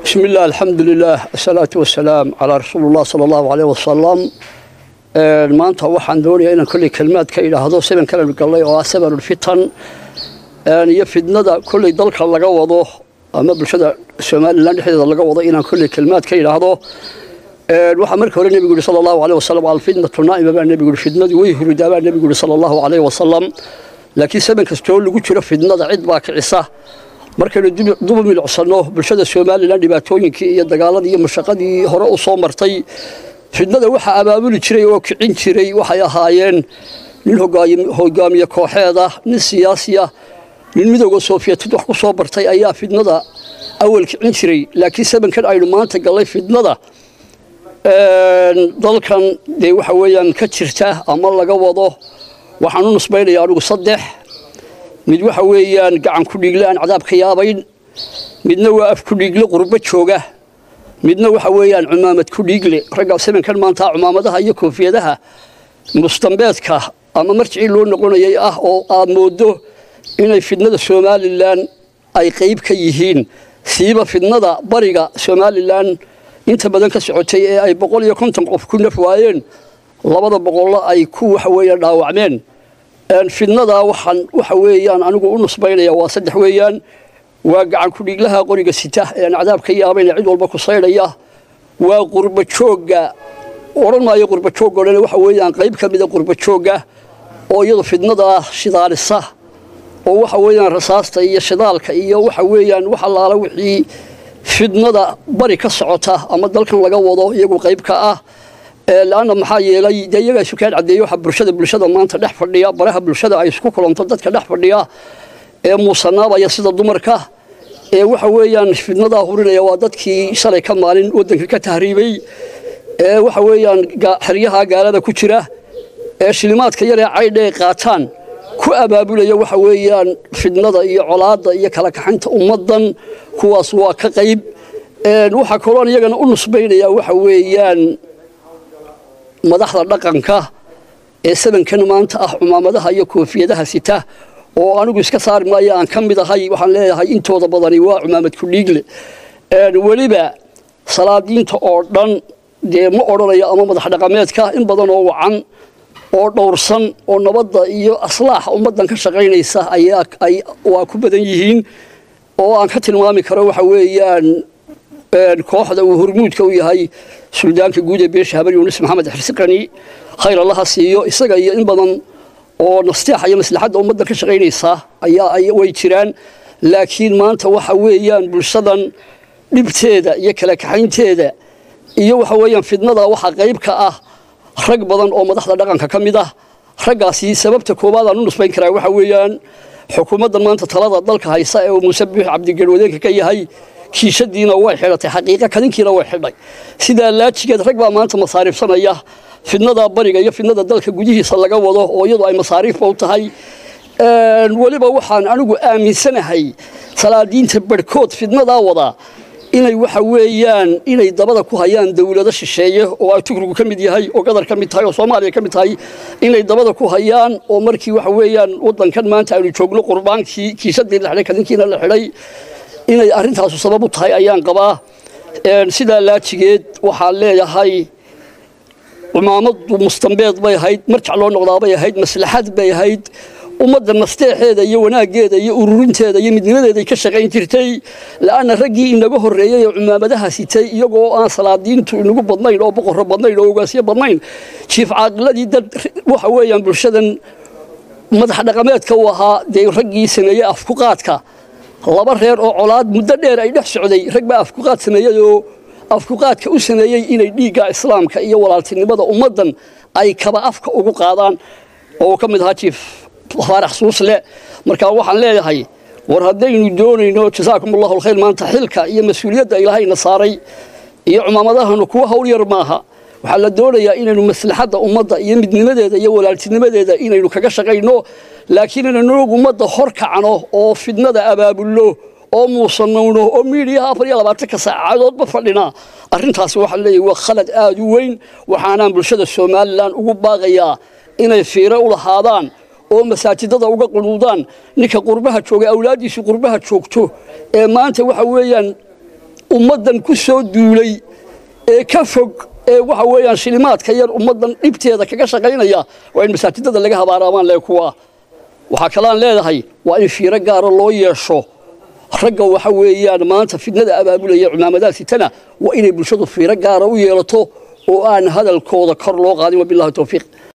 بسم الله الحمد لله الصلاة والسلام على رسول الله صلى الله عليه وسلم maanta waxaan doonayaa inaan kolley kelmaad ka idhaahdo seban kale gallay oo ah sebanulfitan iyo fidnada kolley dalka laga wado ama bulshada somalilan dhexdeeda laga wado inaan kolley kelmaad ka idhaahdo waxaa marka hore nebigu yihi sala allahu aleyh wasalam alfitnatu naa'ima baa nebigu yihi fidnadii way huridaa baa nebigu yihi sala allahu aleyh wasalam laakiin seban kastoo lagu jiro fidnada cid baa kicisa markaynu duba milcsanno bulshada somalilan dhibaatooyinkii iyo dagaaladii iyo mashaqadii hore u soo martay fidnada waxaa abaabuli jiray oo kicin jiray waxay ahaayeen nin hogaamiye kooxeeda nin siyaasiya nin midooda sofiyeetid wax ku soo bartay ayaa fidnada awal kicin jiray laakiin sabankan aynu maanta gallay fidnada dalkan dee waxa weeyaan ka jirta ama laga wado waxaan u nusbaynaya anigu saddex mid waxa weeyaan gacan ku dhiigle aan cadaab ka yaabayn midna waa af ku dhiigle qurbo jooga midna waxa weeyaan cumaamad ku dhiigle ragga sabankan maanta cumaamadaha iyo koofiyadaha mustambeedka ama marjicii loo noqonayay ah oo aad moodo inay fidnada somalilan ay qayb ka yihiin siiba fidnada bariga somalilan inta badan ka socotay ee ay boqol iyo konton qof ku naf waayeen labada boqollo ay ku waxa weeyaan dhaawacmeen fidnadaa waxaan waxa weeyaan anigu u nusbaynaya waa saddex weeyaan waa gacan ku-dhiiglaha qoriga sita ee aan cadaab ka yaabayna cid walba ku saydhaya waa qurba joogga odhan maayo qurba joog o dhan waxa weeyaan qayb ka mida qurba joogga oo iyadu fidnadaa shidaalisa oo waxa weeyaan rasaasta iyo shidaalka iyo waxa weeyaan wax allaala wixii fidnada bari ka socota ama dalkan laga wado iyagu qayb ka ah laanna maxaa yeelay dee iyagaa sukeen caddeeye waxa bulshada bulshada maanta dhex fadhiya baraha bulshada ay isku kulanto dadka dhex fadhiya ee muusanaabaya sida dumarka ee waxa weeyaan fidnadaa hurinaya waa dadkii shalay ka maalin waddanka ka tahriibay ee waxa weeyaan xeryaha gaalada ku jira ee shilimaadka yaree caydhe qaataan ku abaabulaya waxa weeyaan fidnada iyo colaadda iyo kala kaxaynta ummaddan kuwaas waa ka qayb waxaa kaloon iyagana u nusbaynaya waxa weeyaan madaxda dhaqanka ee sabankan maanta ah cumaamadaha iyo koofiyadaha sita oo anigu iska saari maayo aan ka mid ahay waxaan leeyahay intooda badani waa cumaamad ku dhiigle weliba salaadiinta oo dhan dee ma odhanayo ama madax dhaqameedka in badan oo wacan oo dhowrsan oo nabadda iyo aslaaxa ummaddan ka shaqaynaysa ayaa waa ku badan yihiin oo aan ka tilmaami karo waxa weeyaan kooxda uu hormuudka u yahay suldaanka guud ee beesha habar yuunus maxamed xirsiqani khayr allaha siiyo isaga iyo in badan oo nasteexa iyo maslaxadda ummadda ka shaqaynaysa ayaa way jiraan laakiin maanta waxa weeyaan bulshadan dhibteeda iyo kala kaxaynteeda iyo waxa weeyaan fidnada waxaa qayb ka ah rag badan oo madaxda dhaqanka ka mid ah raggaasi sababta koowaad aan u nusbayn karaa waxa weeyaan xukuumaddan maanta talada dalka haysa ee uu muuse biix cabdigarwadeenka ka yahay kiishadiina way xidhatay xaqiiqa kadinkiina way xidhay sidaa laajigeed rag baa maanta masaariifsanaya fidnada bariga iyo fidnada dalka gudihiisa laga wado oo iyadu ay masaariifba u tahay weliba waxaan anigu aaminsanahay salaadiinta barhkood fidnadaa wada inay waxa weeyaan inay dabada ku hayaan dawlado shisheeye oo ay tugrigu ka mid yahay oo gadar ka mid tahay oo soomaaliya ka mid tahay inay dabada ku hayaan oo markii waxa weeyaan waddankan maanta aynu joogno qurbaankii kiishadii la xidhay kadinkiina la xidhay inay arrintaasu sabab u tahay ayaan qabaa sidaa laajigeed waxaan leeyahay cumaamaddu mustambeed bay ahayd marjac loo noqdaa bay ahayd maslaxad bay ahayd ummadda nasteexeeda iyo wanaaggeeda iyo ururinteeda iyo midnimadeeday ka shaqayn jirtay la'anna raggii inaga horreeyey ee cumaamadaha sitay iyagoo aan salaadiintu inagu badnayn oo boqorro badnayn oo ogaasyo badnayn jiif caaqiladii dad waxa weeyaan bulshadan madax dhaqameedka u ahaa dee raggii sameeyey afkuqaadka laba reer oo colaad muddo dheer ay dhex socday rag baa afkuqaad sameeyey oo afkuqaadka u sameeyey inay dhiigga islaamka iyo walaaltinimada ummaddan ay kaba afka ugu qaadaan oo uu ka mid ahaa jiif faarax suusle markaa waxaan leeyahay war haddaynu doonayno jasaakum allahu alkhayr maanta xilka iyo mas-uuliyadda ilaahayna saaray iyo cumaamadahanu kuwa hawl yar maaha waxaa la doonayaa inaynu maslaxadda ummadda iyo midnimadeeda iyo walaaltinimadeeda inaynu kaga shaqayno laakiin inaynu ummadda hor kacno oo fidnada abaabulno oo muusanowno oo miidiyaha afar iyo labaatanka saacadoodba fadhina arrintaasi waxaa leeyahay waa khalad aada u weyn waxaanaan bulshada somalilan ugu baaqayaa inay fiiro u lahaadaan oo masaajidada uga qunuudaan ninka qurbaha jooga awlaaddiisu qurbaha joogto ee maanta waxa weeyaan ummaddan ku soo duulay ee ka fog ee waxa weeyaan shilimaadka yar ummaddan dhibteeda kaga shaqaynaya waa in masaajidada laga habaaraamaan lee kuwa waxaa kalaan leedahay waa in fiiro gaara loo yeesho ragga waxa weeyaan maanta fidnada abaabulaya cimaamadaha sitana waa inay bulshadu fiiro gaara u yeelato oo aan hadalkooda kor loo qaadin wabillahi towfiiq